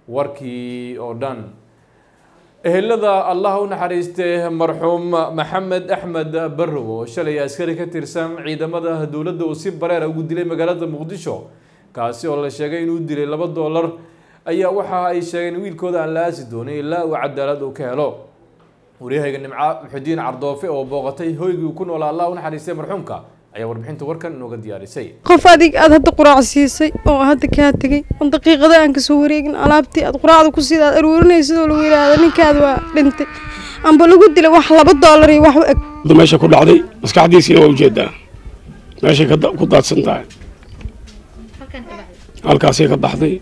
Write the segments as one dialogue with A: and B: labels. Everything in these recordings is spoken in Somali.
A: warkii oo dhan ehelada allah u naxariistay marxuum maxamed axmed barrow oo shalay askari ka tirsan ciidamada dowladda uu si bareera ugu dilay magaalada muqdisho kaasi oo la sheegay inuu dilay laba doolar ayaa waxa ay sheegeen wiilkooda aan la aasi doonin ilaa uu cadaalad uu ka helo waryahayga nimco muxudiin cardoofe oo booqatay hoygii uu ku noolaa allah u naxariistay marxuumka ayaa warbixinta warkan inooga diyaarisay
B: qof adig aad hadda quraac siisay oo hadda kaa tegay oo daqiiqada aan kasoo wareegin alaabtii aad quraacda ku sida aad aruurinaysid oo lagu yidhaahdo ninkaada waa dhintay amba lagu dilay wax laba doolar iyo wax u eg
C: meesha ku dhacday maskaxdiisiina waa ujeedaa meeshay ku daadsan tahay halkaasay ka baxday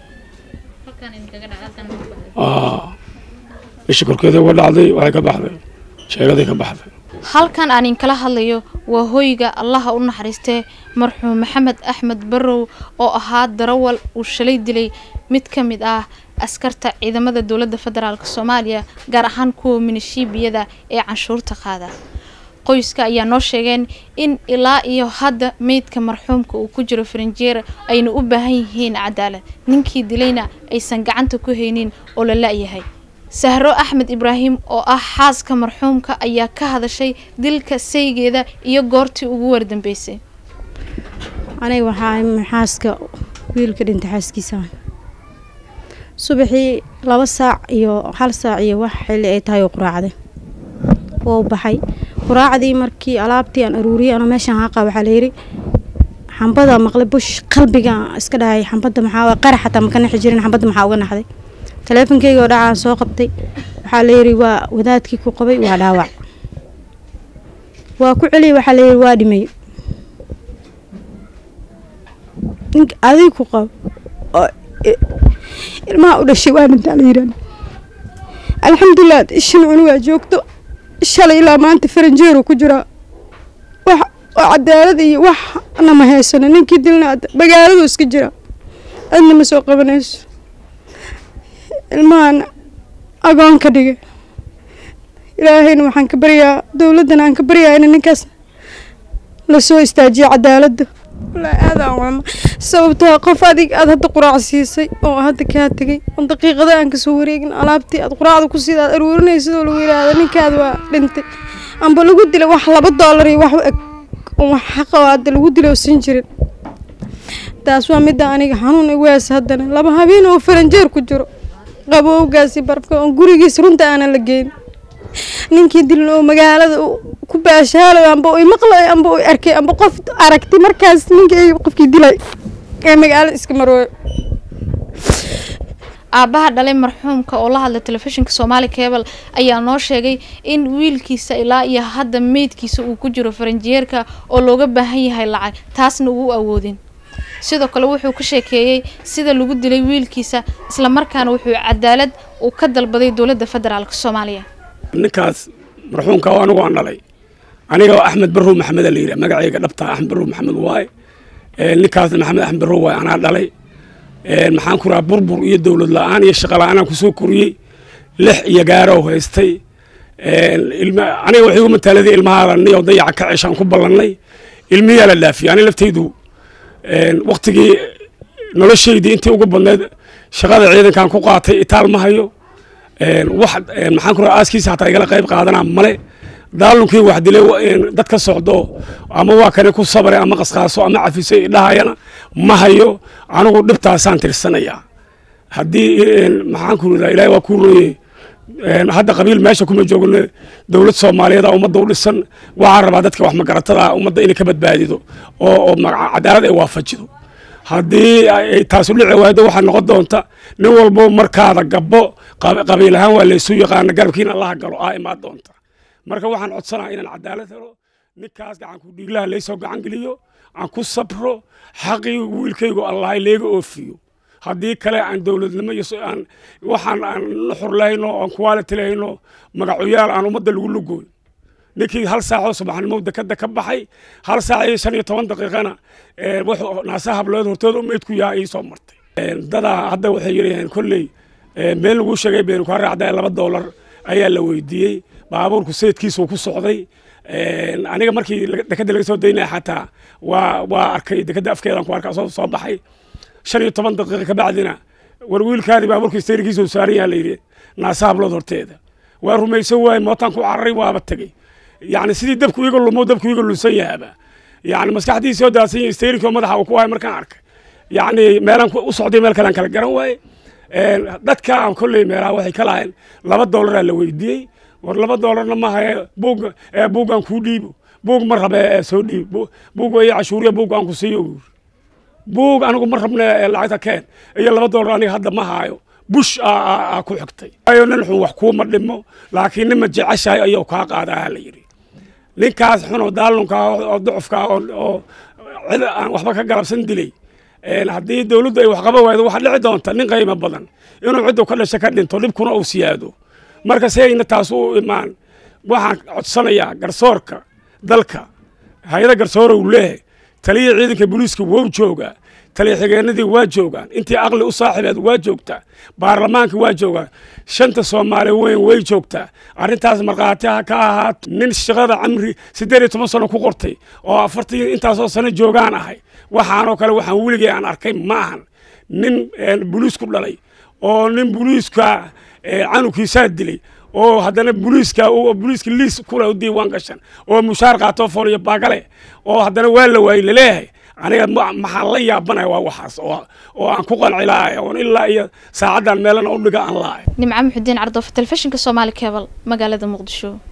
C: isha korkeeda uga dhacday waxay ka baxday sheegaday ka baxday
D: halkan aan inkala hadlayo waa hoyga allaha u naxariistee marxuum maxamed axmed barrow oo ahaa darawal uu shalay dilay mid ka mid ah askarta ciidamada dowladda federaalk soomaaliya gaar ahaan kuwa minishiibiyada ee canshuurta qaada qoyska ayaa noo sheegeen in ilaa iyo hadda meydka marxuumka uu ku jiro farinjeer ayna u baahan yihiin cadaalad ninkii dilayna aysan gacanta ku haynin oo la la-yahay sahro axmed ibraahim oo ah xaaska marxuumka ayaa ka hadashay dilka saygeeda iyo goortii ugu wardambeysay
B: aniga waxaa xaaska wiilka dhintay xaaskiisa subaxii laba saac iyo hal saac iyo wax xilli ay tahay oo quraacday wou baxay quraacdii markii alaabtii aan aruuriyay anoo meeshaan haaqa waxaa layidhi xambada maqlay bush qalbiga iska dhahay xambada maxaa qarax xataa maka naxi jirin xambada maxaa uga naxday taleefonkeyga oo dhacaan soo qabtay waxaa layidhi waa wadaadkii ku qabay waa dhaawac waa ku celiyay waxaa layidhi waa dhimay nink adig ku qabo oo ilmaha u dhashay waa dhintaa la yidhahda alxamdulilah ishan cunugaa joogto shalay ilaa maanta faranjeeru ku jiraa wax oo cadaalad iyo wax nama haysano ninkii dilna magaaladu iska jira adna ma soo qabanayso ilmahan agoon ka dhigay ilaahayna waxaan ka baryaa dowladdan aan ka baryaa in ninkaas lasoo istaajiyo cadaaladda wallaahi aadaan wama sababtoo qof adig aad hadda quraac siisay oo hadda kaa tegay oo daqiiqada aan kasoo wareegin alaabtii aad quraacda ku sida aad aruurinaysid oo lagu yidhaahdo ninkaada waa dhintay amba lagu dilay wax laba doolar iyo wax u eg wax xaqa oo hadda lagu dilay oo siin jirin taas waa midda aniga xanuun iwees haddana laba habeen oo faranjeer ku jiro qabowgaasi barfka oon gurigiis runta aanan la geyn ninkii dilin oo magaalada ku baashaalayo amba uy maqlayo amba uy arkay amba qof aragtay markaas ninkii qofkii dilay ee magaalada iska marooyo
D: aabbaha dhalay marxuumka oo la hadlay telefishinka soomaali cable ayaa noo sheegay in wiilkiisa ilaa iyo hadda meydkiisa uu ku jiro faranjeerka oo looga baahan yahay lacag taasna uu awoodin sidoo kale wuxuu ka sheekeeyey sida lagu dilay wiilkiisa islamarkaana wuxuu cadaalad uu ka dalbaday dowladda federaalk soomaaliya
C: ninkaas marxuumka oo anigu aan dhalay aniga axmed barrow maxamed la yidhi magacayga dhabta axmed barrow maxamed waaye ninkaasna maxamed axmed barrow waaye anaa dhalay maxaan ku rahaa burbur iyo dowlad la-aan iyo shaqa la-aan aan kusoo koriyey lix iyo gaaroo haystay aniga waxay ugu mataaladii ilmahaada niyo dayaca ka ceshaan ku ballannay ilmiyaa la dhaafiyey ani laftaydu waktigii noloshaydii intii ugu badneed shaqada ciidankan ku qaatay itaal ma hayo wax maxaan ku rahaa aaskiisa hataa igala qayb qaadanaa male daalunkii wax dilay dad ka socdo ama waa kani ku sabray ama qasqaaso ama cafisay dhahayana ma hayo anigu dhibtaasaan tirsanayaa haddii maxaan ku radaa ilaahay waa ku rooye hadda qabiil meesha kuma joogno dowlad soomaaliyeed a ummadda u dhisan waxaan rabaa dadka wax magaratada ummadda inay ka badbaadido oo oo cadaalad ay waafajido haddii taasu dhici waaydo waxaa noqon doonta nin walbo markaada gabbo qabiil ahaan waa laysu yaqaana garabkiina allaha galo aa imaan doonta marka waxaan codsanaa inaan cadaalad helo ninkaas gacanku dhiiglaha laysoo gacan geliyo aan ku sabro xaqii wiilkaygu allah leega oofiyo haddii kale aan dowladnimo iyo aan waxaan aan nuxur lahayno aan quality lahayno magacoyaal aan ummadda lagu lugooy ninkii hal saacoo subaxnimo dekada ka baxay hal saac iyo shan iyo toban daqiiqana wuxuu naasa hablood hortooda meydku yaha ii soo martay dadaa hadda waxay yidhaheen kolley meel lagu sheegay beenu kaa raacday laba doolar ayaa la weydiiyey baabuurku sayidkiisuu ku socday aniga markii dekada laga soo daynaya xataa waa waa arkay dekada afkeedan ku arkaa soo soo baxay shan iyo toban daqiiqa kabacdina war wiilkaadii baabuurka steerikiisa saaran yaha la yidhi naasa hablood horteeda waa rumaysan waaye mootaan ku cararay waaba tegey yacni sidii dabku iga lumo dabku iga lunsan yahaaba yacni maskaxdiisii oo daadsan yahay steerikoo madaxa uu ku hayo markaan arkay yacni meelaan u socday meel kalean kala garan waaye dadka aan kolley meelaha waxay ka lahayn laba dollaraa la weydiiyey war laba dollarna maaha buug buuggaan kuu dhiibo buug ma rabe soo dhiib buug iyo cashuuriya buug aan ku siiyo buug anigu ma rabne lacagta keen iyo laba dollar aniga hadda ma haayo bush aa ku xigtay ayo nin xun wax kuuma dhimo laakiin nima jeceshahay ayuu kaa qaadaa la yidhi ninkaas xun oo daalunka oo ducufka oo cid aan waxba ka galabsan dilay haddii dawladdu ay wax qaban waydo waxaa dhici doonta nin qiimo badan inuu ciddu ka dhasha ka dhinto dhibkuna uu siyaado marka si ayna taas u imaan waxaan codsanayaa garsoorka dalka hay-ada garsoora uu leeyahay taliya ciidanka booliiska wou joogaa taliya xigeenadii waa joogaan intii aqli u saaxibeed waa joogtaa baarlamaanka waa joogaa shanta soomaali weyn way joogtaa arrintaas markhaati ha ka ahaato nin shaqada camri siddeed iyo toban sano ku qortay oo afartan intaasoo sano joogaan ahay waxaanoo kale waxaan weligay aan arkay ma ahan nin boliis ku dhalay oo nin boliiska canugiisaa dilay oo haddana boliiska boliiska liis kule u diiwaan gashan oo mushaar qaato fooliyo baagale oo haddana waa la waayey laleeyahay aniga maxaan la yaabanaya waa waxaas oo aan ku qanci lahay oon ilaa iyo saacaddan meelana u dhiga aan lahay
D: nimco muxudiin cardoofa telefishinka soomaali kebal magaalada muqdisho